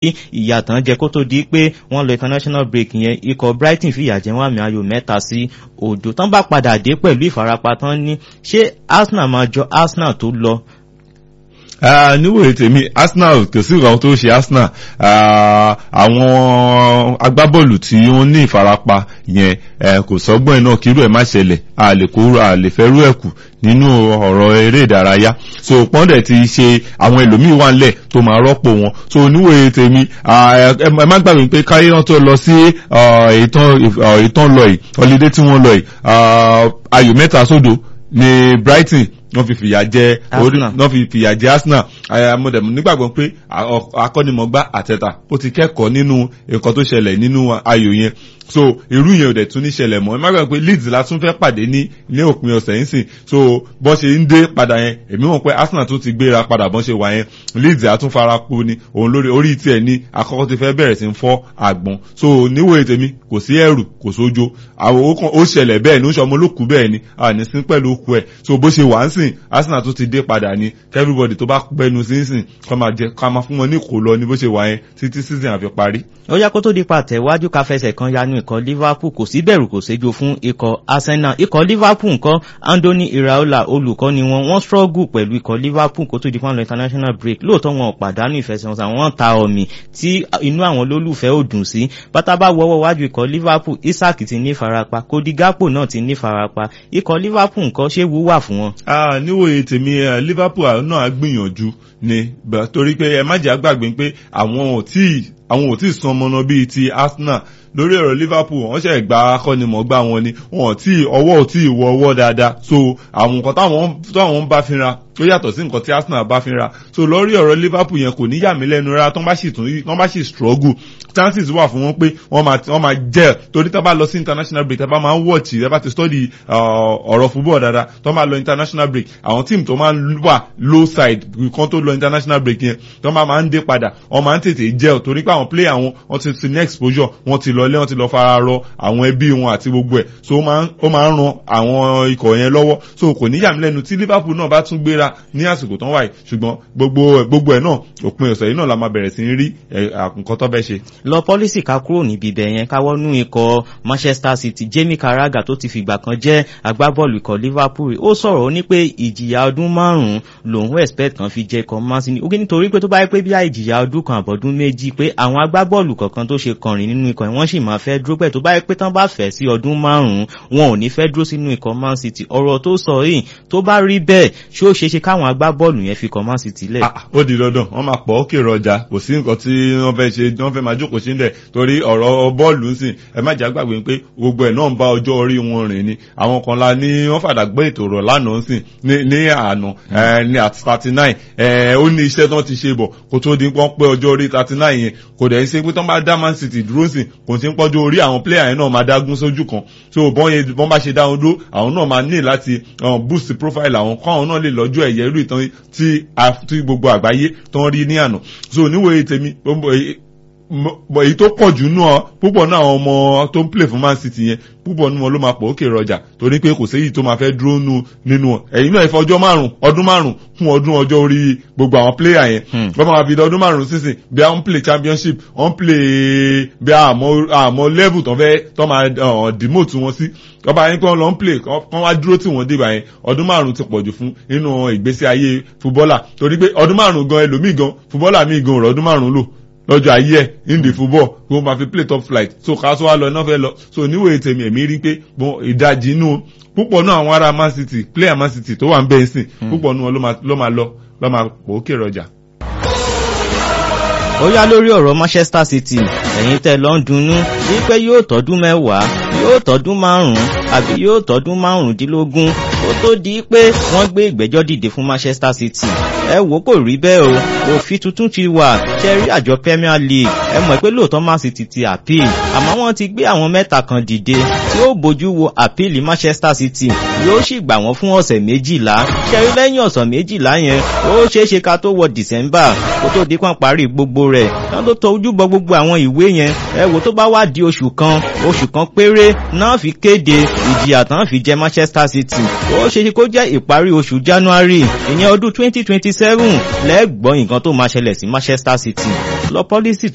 ìyàtàn jẹ kó tó di pé wọ́n lọ international break yẹn ikọ̀ brighton fìyà jẹ wọ́n àmì ayò mẹ́ta sí òdo tán bá padà dé pẹ̀lú ìfarapa tán ní ṣé arsenal máa jọ arsenal tó lọ níwòye tèmi arsenal kò sí ìrànwọ́ tó ṣe arsenal àwọn agbábọ́ọ̀lù tí wọ́n ní ìfarapa yẹn kò sọ́gbọ́n iná kírú ẹ̀ má ṣẹlẹ̀ a lè kó a lè fẹ́ rú ẹ̀ kù nínú ọ̀rọ̀ eré ìdárayá so pọ́ndẹ̀ ti ṣe àwọn ẹlòmíì wà ńlẹ̀ tó máa rọ́pò wọn so níwòye tèmi ẹ má gbàgbé pé káyé wọn tó lọ sí ìtàn lọ yìí ọlídé tí wọ́n lọ yìí ayò mẹ́ta sódò ní brighton wọ́n fi fìyà jẹ wọ́n fi fìyà jẹ arsenal amọ̀dẹ̀mù nígbàgbọ́ pé akọ́nimọ̀gbá àtẹ̀tà ó ti kẹ́kọ̀ọ́ nínú nǹkan tó ṣẹlẹ̀ nínú ayò yẹn so irú yẹn ò dẹ̀ tún ní ṣẹlẹ̀ mọ́ ẹ má gbàgbọ́ pé leeds la tún fẹ́ pàdé ní ní òpin ọ̀sẹ̀ yìí sìn so bọ́n ṣe ń dé padà yẹn èmi mọ̀ pé arsenal tún ti gbéra padà bọ́n ṣe wà yẹn leeds á tún fara po ni òun lórí orí tiẹ̀ ní àkọ́kọ́ ti fẹ́ bẹ̀rẹ̀ sí ń fọ́ àgbọn so níwòye tèmi kò sí ẹ̀rù kò sójo àwọn ó ṣẹlẹ̀ bẹ́ẹ̀ ní ó ṣọmọ olókù bẹ́ẹ̀ ni àní sí pẹ̀lú okù ẹ̀ so bó ṣe wà ń sìn arsenal tún ti dé padà ní everybody tó bá gbẹnu sí sìn kọ́ máa jẹ ká máa fún wọn ní kò lọ ní bó ṣe wà yẹn títí season àfi parí. ó yá kó tó di pa tẹ̀wájú ká fẹsẹ̀ kan yanu ikọ̀ liverpool kò sí bẹ̀rù kò séjo fún ikọ̀ arsenal ikọ̀ liverpool nǹkan anthony iraola olùkọ́ ni wọn wọ́n struggle pẹ̀lú ikọ̀ liverpool kó tó di pọ́nlọ international break lóòótọ́ wọn ò pàdánù ìfẹsẹ̀wọnsẹ̀ àwọn ta ọ̀mì tí inú àwọn olólùfẹ́ ò dùn sí bátá bá wọ́wọ́ wájú ikọ̀ liverpool isaac ti ní farapa kodi gapo náà ti ní farapa ikọ̀ liverpool nǹkan ṣé wúwà fún wọn. níwòye tèmi liverpool náà á gbìyànjú ni torí pé ẹ má jẹ́ àgbàgbé pé àwọn ò tí àwọn ò tí san ọmọ náà bíi ti arsenal lórí ọ̀rọ̀ liverpool wọ́n ṣe gba akọ́nimọ̀gbá wọn ni wọn tí ọwọ́ ò tí wọ ọwọ́ dáadáa so àwọn nǹkan táwọn ń bá fínra ó yàtọ̀ sí nǹkan tí arsenal bá fínra so lórí ọ̀rọ̀ liverpool yẹn kò ní yà mí lẹ́nu rárá tán bá sì tún tán bá sì struggle chances wà fún wọn pé wọ́n máa wọ́n máa jẹ́ torí tá bá lọ sí international break tá bá máa ń watch tá bá ti study ọ̀rọ̀ football dáadáa tó máa lọ international break àwọn team tó máa ń wà low side kan tó lọ international break yẹn tó máa máa ń dé padà wọ́n máa ń tètè jẹ́ torí pé àwọn player wọn wọ́n ti ti ní exposure wọ́n ti lọ lé wọ́n ti lọ fara rọ àwọn ẹbí wọn àti gbogbo ẹ̀ so ó máa ń ran àwọn ikọ̀ yẹn lọ́wọ́ so kò ní yàmí lẹ́nu tí liverpool náà bá tún gbéra ní àsìkò tán wáyé ṣùgbọ́n gbogbo gbogbo ẹ̀ náà òpin ọ̀sẹ̀ yìí náà la máa bẹ̀rẹ̀ sí rí nǹkan tó fẹ́ ṣe. lọ pọ́lísì ká kúrò níbi ibẹ̀ yẹn káwọ́nú ikọ̀ manchester city jamie carragher tó ti fìgbà kan jẹ́ agbábọ́ọ̀lù ikọ̀ liverpool ó sọ̀rọ̀ ó ní pé ìjìyà ọdún márùn-ún lòun expect kan fi jẹ́ ikọ̀ man city ó kí nítorí pé tó bá yẹ pé bí i ìjìyà ọdún kan àbọ̀dún méjì pé àwọn agbábọ́ọ̀lù kọ̀ọ̀kan tó ṣe kọrin nínú ikọ̀ wọ́n sì máa fẹ́ dúró pẹ̀ tó bá yẹ pé tán bá fẹ́ sí ọdún márùn-ún wọn ò ní fẹ́ dúró sínú ikọ̀ man city ọ̀rọ̀ tó sọ yìí tó bá rí bẹ́ẹ̀ ṣé ó ṣeé ṣe káwọn agbábọ́ọ̀lù yẹn fi ikọ̀ man city lẹ̀. ó di dandan wọn máa pọ̀ ókè rọjà kò sí nǹkan tí wọ́n fẹ́ ṣe wọ́n fẹ́ máa jókòó sí nílẹ̀ torí ọ̀rọ̀ bọ́ọ̀lù ń sìn ẹ má jà gbàgbé pé gbogbo ẹ̀ náà ń bá ọjọ́ orí wọn rìn ni àwọn kan la ní wọ́n fàdà gbé ètò rọ̀ lánàá ń sìn ní àná ní àti thirty nine ó ní iṣẹ́ tán ti ṣe bọ̀ kó tó di pọ́n pé ọjọ́ orí thirty nine yẹn kò dẹ̀ ṣe pé tán bá dá man city dúró sìn kò sí ń pọ́jọ́ orí àwọn player yẹn náà máa dágún sójú kan so bọ́n yẹn bọ́n bá ṣe dá wọn dúró àwọn náà máa ní láti boost profile àwọn kọ́ àwọn náà lè lọ́jọ́ ẹ̀yẹ irú ìtàn tí gbogbo àgbáyé tán rí ní àná so níwòye tèmi èyí tó pọ̀ jù náà púpọ̀ náà àwọn ọmọ tó ń play fún man city yẹn púpọ̀ nínú wọn ló máa pọ̀ òkè rọjà torí pé kò séyìí tó máa fẹ́ dúró nínú wọn ẹ̀yìn náà ìfọ̀ ọjọ́ márùn ọdún márùn fún ọdún ọjọ́ orí gbogbo àwọn player yẹn wọ́n máa fi ọdún márùn sísìn bí wọ́n play championship wọ́n play bí àmọ́ level tó fẹ́ tó máa demote wọn sí ọba yẹn pé wọ́n lọ ń play kán wá dúró tí wọ́n débà yẹn ọdún márùn ti pọ̀jù fún nínú ìgbésí ayé fúbọ́là torí pé ọdún márùn gan ẹlòmíì gan fúbọ́là míì gan ọ̀rọ̀ ọdún márùn lò lọ́jọ́ ayé ẹ̀ in the football kó máa fi play top flight so ká tó wá lọ náà fẹ́ lọ so níwèé tèmi èmi rí pé ìdajì inú púpọ̀ náà àwọn ará man city player man city tó wà ń bẹ́ẹ̀ sìn púpọ̀ náà ló máa lọ lọ́ máa pò ó kéré ọjà. ó yá lórí ọ̀rọ̀ manchester city ẹ̀yin tẹ́ lọ ń dunnú wípé yóò tọ́dún mẹ́wàá yóò tọ́dún márùn-ún àbí yóò tọ́dún márùndínlógún ó tó di pé wọ́n gbé ìgbẹ́jọ́ dìde fún manchester city ẹ wò kò rí bẹ́ẹ̀ o òfin tuntun ti wà ṣe rí àjọ premier league ẹ mọ̀ pé lóòótọ́ man city ti appeal àmọ́ wọ́n ti gbé àwọn mẹ́ta kan dìde tí ó bójú wo appeal manchester city yóò sì gbà wọ́n fún ọ̀sẹ̀ méjìlá ṣe rí lẹ́yìn ọ̀sẹ̀ méjìlá yẹn ó ṣeé ṣe ká tó wọ december kó tó di pọ́n parí gbogbo rẹ̀ náà tó tọ ojú bọ gbogbo àwọn ìwé yẹn ẹ wò tó bá wá di oṣù kan oṣù kan péré náà fi kéde ìjìyà tán fi jẹ manchester city ó ṣe ṣe kó jẹ́ ìparí oṣù january ìyẹn ọdún twenty twenty seven lẹ́gbọ́n nǹkan tó máa ṣẹlẹ̀ sí manchester city lọ pọ́lísì